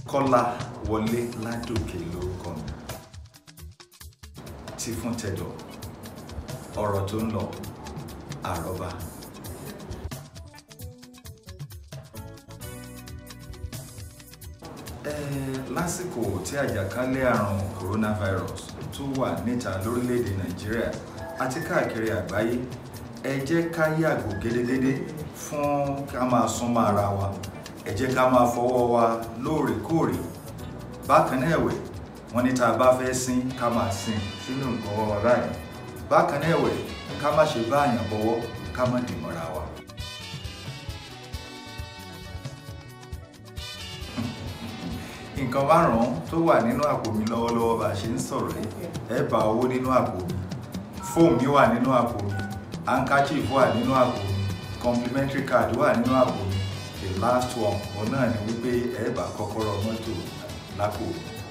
kọ́lá wọlé ládòkè lórúkọ mi ti fún tẹ̀dọ̀ ọ̀rọ̀ tó ń lọ àrọ́bá. Ẹ, lásìkò tí àjàkálẹ̀ àrùn coronavirus tó wà níta lórílẹ̀‐èdè nàìjíríà àti káàkiri àgbáyé ẹ jẹ́ ká yàgò gédégédé fún ká máa súnmọ́ ara wa ẹ jẹ́ ká máa fọwọ́ wa lóòrèkóòrè bákan náà ẹ̀wẹ̀ wọ́n ní tá a bá fẹ́ sín ká máa sín sínú nǹkan wọn wà báyìí bákan náà ẹ̀wẹ̀ ká má ṣe bá àyàn bọwọ́ ká má dì mọ́ra wa. nǹkan márùn-ún tó wà nínú àpò mi lọ́wọ́lọ́wọ́ bá a ṣe ń sọ̀rọ̀ yìí ẹ bá owó nínú àpò mi fóònù mi wà nínú àpò mi handkerchief wà nínú àpò mi complimentary card wà nínú àpò mi the last one òun náà ni wípé ẹ bá kọ́kọ́rọ́ mọ́tò lápò mi